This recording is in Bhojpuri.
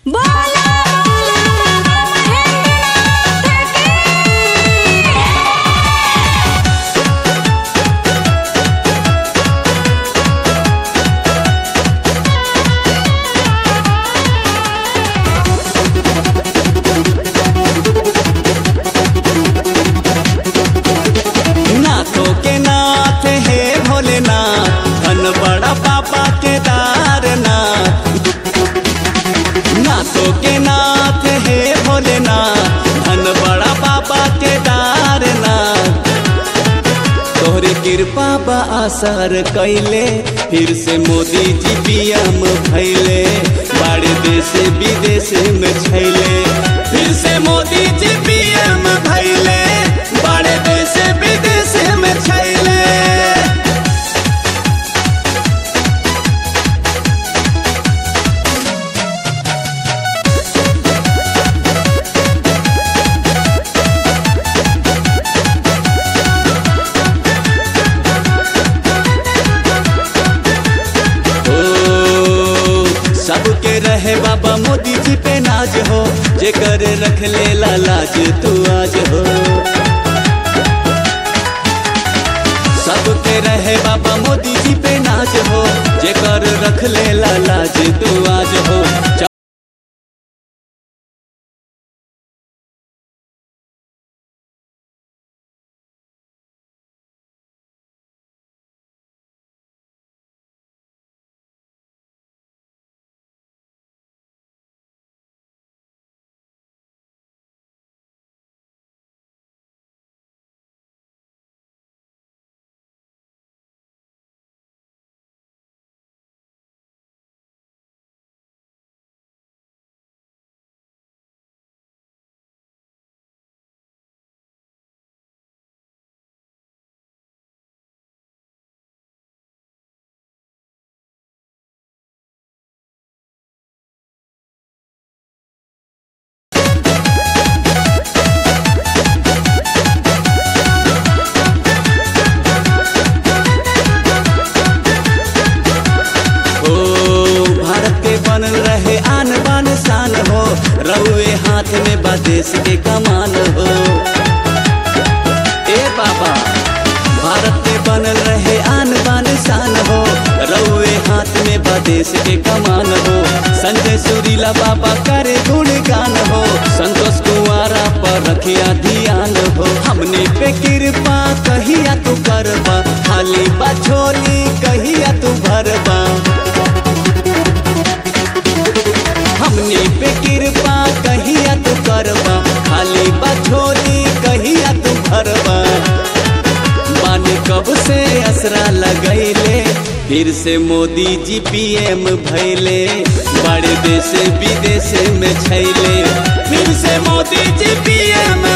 बोला महेंद्रनाथ की नाथों के नाथ हे भोलेनाथ धन बड़ा पापा के दारनाथ नाथों के नाथ हे भोलेनाथ धन बड़ा पापा के दारनाथ तोहरे कृपा बा असर कैले फिर से मोदी जी पीएम भैले बड़े देश विदेश में छैले फिर से मोदी जी पीएम भैले बड़े देश विदेश में छैले ओ, सबके रहे बाबा मोदी जी पे नाज हो जेकर रख ले लाज तू आज हो सबके रहे बाबा मोदी जी पे नाज हो जेकर रख ले लाज तू आज हो ओ भारत के बनल रहे आन बान शान हो रउए हाथ में बा देश के कमान हो ए बाबा भारत के बनल रहे आन बान शान हो रउए हाथ में बा देश के कमान हो संजय सुरीला बाबा करे गुणगान हो संतोष कुमारा पर रखिया ध्यान हो हमने पे कृपा कहिया तू करबा खाली बा झोली कहिया तू भरबा हमने पे कृपा कहिया तू करबा खाली बछोली कहिया तू भरबा बानी कब से असरा लगैले फिर से मोदी जी पीएम भैले बड़े देश विदेश में छैले फिर से मोदी जी पीएम